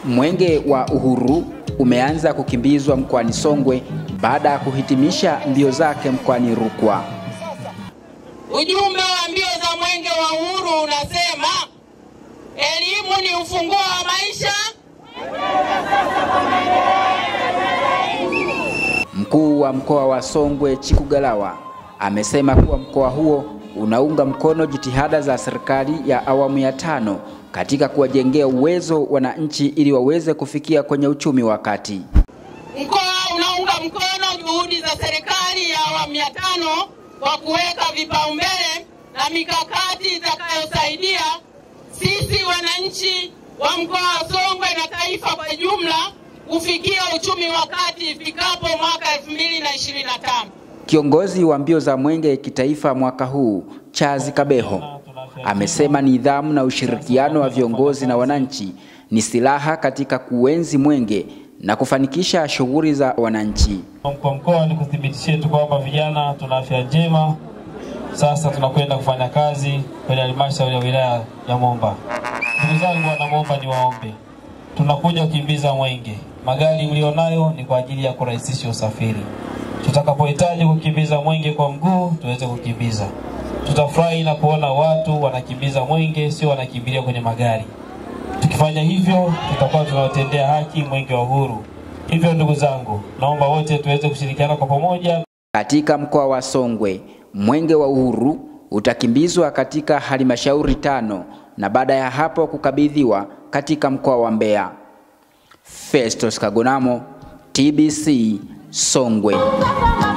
Mwenge wa Uhuru umeanza kukimbizwa mkoani Songwe baada ya kuhitimisha mbio zake mkoani Rukwa. Ujumbe wa mbio za Mwenge wa Uhuru unasema elimu ni ufunguo wa maisha. Mkuu wa mkoa wa Songwe Chikugalawa amesema kuwa mkoa huo unaunga mkono jitihada za serikali ya awamu ya tano katika kuwajengea uwezo wananchi ili waweze kufikia kwenye uchumi wa kati. Mkoa unaunga mkono juhudi za serikali ya awamu ya tano kwa kuweka vipaumbele na mikakati itakayosaidia sisi wananchi wa mkoa wa Songwe na taifa kwa jumla kufikia uchumi wa kati ifikapo mwaka 2025. Kiongozi wa mbio za mwenge kitaifa mwaka huu Chazi Kabeho amesema nidhamu na ushirikiano wa viongozi na wananchi ni silaha katika kuenzi mwenge na kufanikisha shughuli za wananchi. Kwa mkoa ni kuthibitishia tu kwamba vijana tuna afya njema. Sasa tunakwenda kufanya kazi kwenye halmashauri ya wilaya ya Momba. Ndugu zangu wana Momba, ni waombe, tunakuja kukimbiza mwenge. Magari mlionayo ni kwa ajili ya kurahisisha usafiri. Tutakapohitaji kukimbiza mwenge kwa mguu, tuweze kukimbiza. Tutafurahi na kuona watu wanakimbiza mwenge, sio wanakimbilia kwenye magari. Tukifanya hivyo, tutakuwa tunawatendea haki mwenge wa uhuru. Hivyo ndugu zangu, naomba wote tuweze kushirikiana kwa pamoja. Katika mkoa wa Songwe, mwenge wa uhuru utakimbizwa katika halmashauri tano na baada ya hapo kukabidhiwa katika mkoa wa Mbeya. Festus Kagonamo, TBC Songwe.